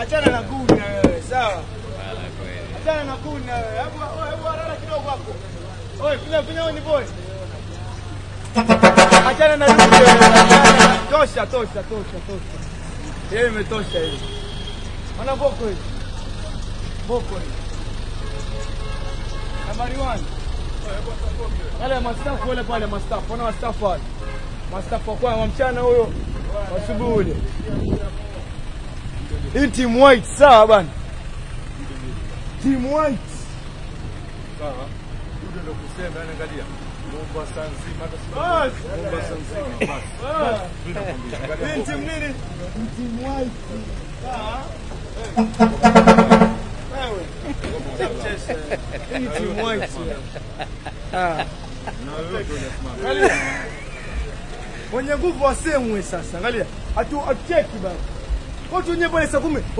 achana na kuna wewe, sawa? Wala kweli. Achana na kuna wewe. Hebu wewe, hebu haraka kidogo hapo. Oi, pinya pinya ni boy. Achana na dude. achana na- Tosha, tosha, tosha, tosha. Yeye imetosha hiyo. Ona boko hiyo. Boko hiyo. Nambari 1. Wale mastafu wale pale mastafu. Ona mastafu wale. Mastafu kwa wa mchana huyo. Asubuhi ule. Hii team white sawa bana. Team white. Sawa. Dude ndo kusema yani angalia. Mombasa saa nzima hata si Bas. Mombasa nzima basi. Ah. Mimi nakwambia. Angalia Hii team nini? Team white. Sawa. Wewe. Hii ni team white. Ah. na wewe ndio unasimama. Angalia. Mwenye nguvu wasemwe sasa. Angalia. Atu acheki bana. Watu wenyewe pale saa kumi.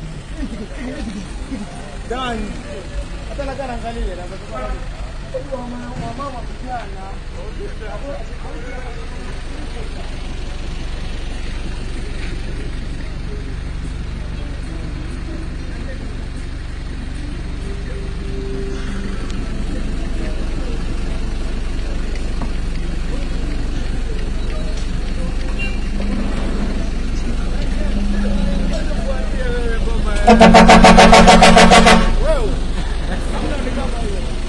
Dani. Hata nakana angalia na mama vijana. Wewe.